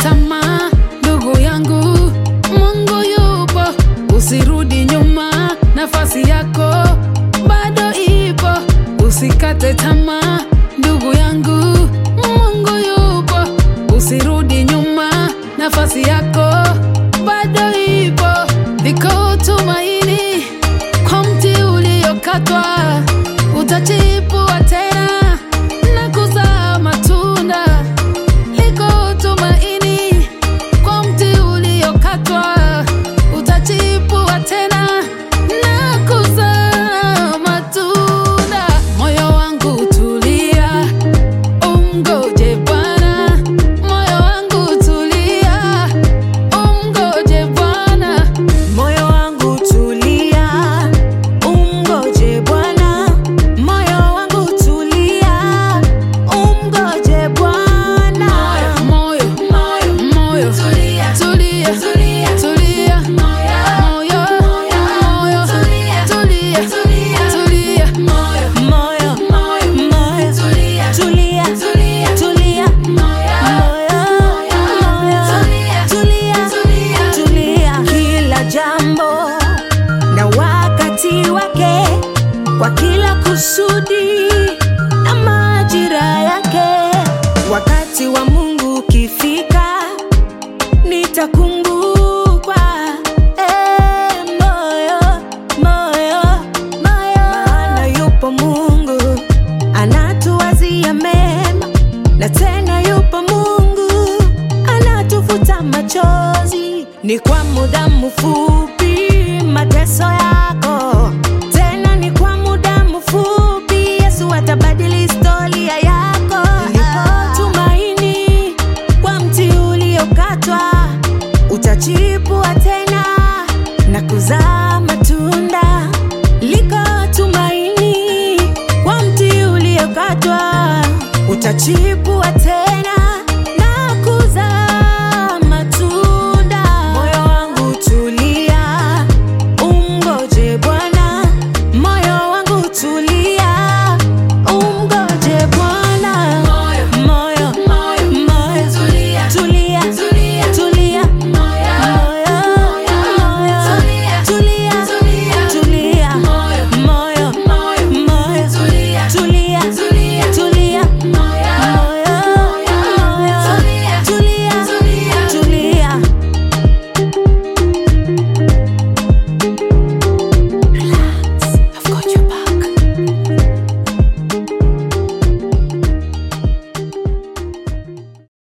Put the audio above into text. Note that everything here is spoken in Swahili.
tamaa, ndugu yangu, Mungu yupo, usirudi nyuma, nafasi yako bado ipo, usikate tamaa, ndugu yangu, Mungu yupo, usirudi nyuma, nafasi yako bado ipo, liko tumaini kwa mti uliokatwa, utachipua tena na kuzaa matunda. Liko tumaini kwa mti uliokatwa, utachipua tena na kuzaa matunda. Moyo wangu tulia, umgoje Bwana. Moyo wangu tulia, umgoje Bwana. Moyo wangu tulia, umgoje Bwana. Moyo wangu tulia, umgoje Bwana. Moyo, moyo, moyo, tulia, tulia, tulia, tulia, moyo, moyo, tulia, tulia, tulia, moyo, Moyo, moyo, moyo, tulia, tulia, tulia, tulia. moyo, Moyo, moyo, tulia, tulia, tulia. Kila jambo na wakati wake, kwa kila kusudi na majira yake. Wakati wa Mungu ukifika, nitakumbukwa. Eh, moyo, moyo, moyo. Maana yupo Mungu anatuwazia mema, na tena yupo Mungu anatufuta machozi. Ni kwa muda mfupi mateso yako, tena ni kwa muda mfupi. Yesu atabadili historia yako. Lipo tumaini kwa mti uliokatwa, utachipua tena na kuzaa matunda. Liko tumaini kwa mti uliokatwa, utachipua tena